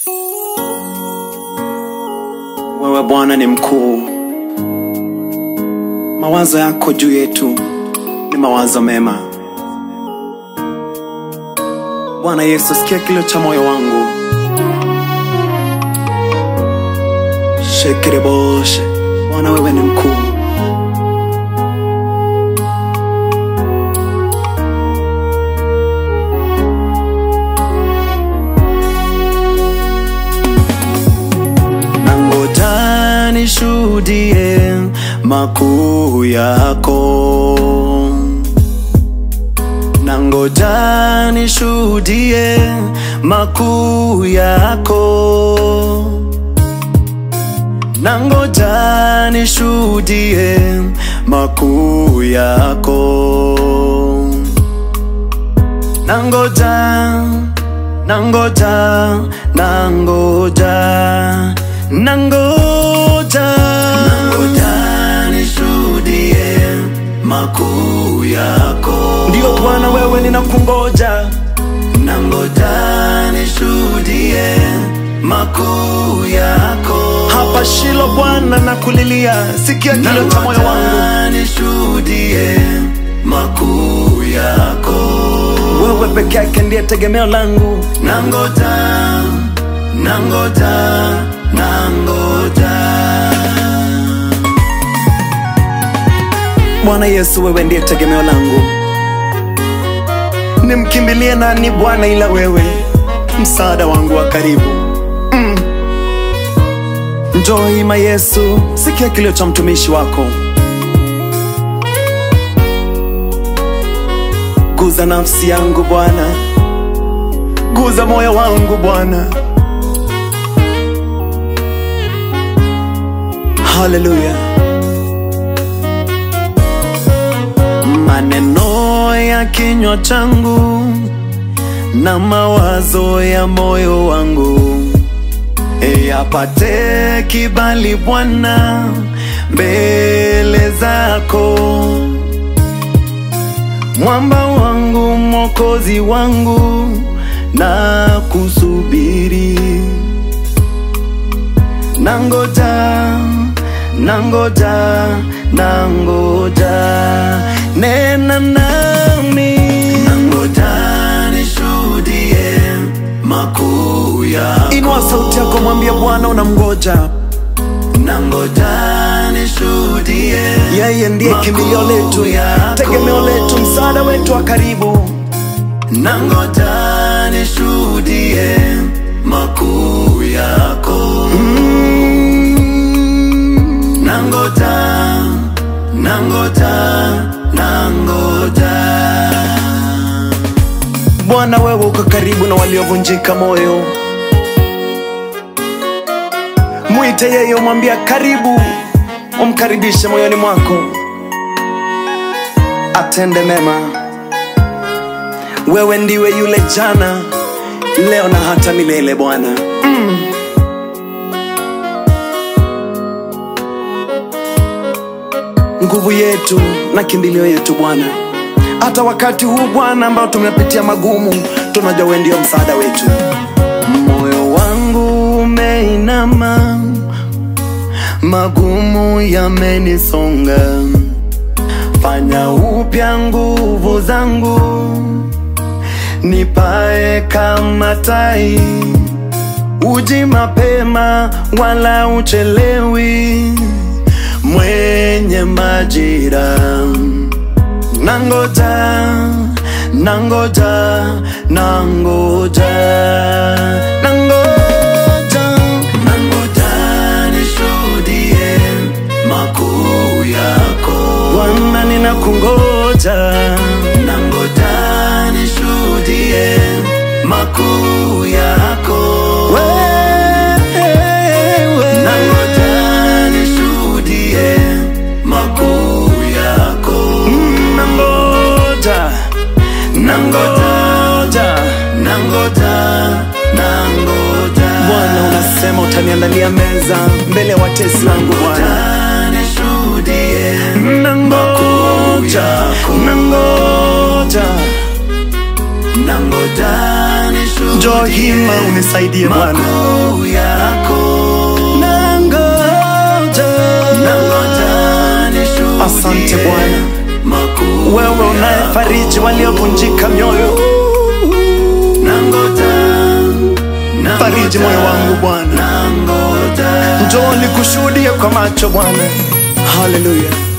Wewe Bwana ni mkuu, mawazo yako juu yetu ni mawazo mema. Bwana Yesu, sikia kilio cha moyo wangu. Shekereboshe, Bwana wewe ni mkuu. Nangoja nishuhudie makuu yako, nangoja nishuhudie makuu yako, nangoja nishuhudie makuu yako, nangoja nangoja nangoja nangoja nangoja nishuhudie makuu yako ndio bwana wewe ninakungoja nangoja nishuhudie makuu yako hapa shilo bwana nakulilia sikia kilio cha moyo wangu nishuhudie makuu yako wewe peke yake ndiye tegemeo langu nangoja nangoja nangoja bwana yesu wewe ndiye tegemeo langu nimkimbilie nani bwana ila wewe msaada wangu wa karibu mm. njoo hima yesu sikia kilio cha mtumishi wako guza nafsi yangu bwana guza moyo wangu bwana haleluya maneno ya kinywa changu na mawazo ya moyo wangu yapate kibali bwana mbele zako mwamba wangu mwokozi wangu na kusubiri nangoja nangoja nangoja nena nami nangoja nishuhudie makuu yako inua sauti yako mwambie bwana unamgoja nangoja nishuhudie yeye ndiye kimbilio letu tegemeo letu msaada wetu wa karibu nangoja nishuhudie makuu yako mm. nangoja nangoja nangoja bwana wewe uko karibu na waliovunjika moyo mwite yeye umwambia karibu umkaribishe moyoni mwako atende mema wewe ndiwe yule jana leo na hata milele bwana mm. nguvu yetu na kimbilio yetu bwana hata wakati huu bwana ambao tumepitia magumu tunajua wewe ndio msaada wetu moyo wangu umeinama magumu yamenisonga fanya upya nguvu zangu nipae kama tai uji mapema wala uchelewi mwenye majira nangoja nangoja nangoja nangoja nangoja nishuhudie makuu yako bwana ninakungoja nangoja nishuhudie makuu yako wewe nangoja nishuhudie makuu yako Mm, nangoja nangoja nangoja nangoja bwana unasema utaniandalia meza mbele ya watesi wangu bwana nishuhudie nangoja nangoja nangoja nishuhudie njoo hima unisaidie Bwana, makuu yako nangoja nangoja nishuhudie Asante Bwana. makuu wewe unayefariji waliovunjika mioyo nangoja nangoja, fariji moyo wangu bwana nangoja njoo nikushuhudie kwa macho bwana haleluya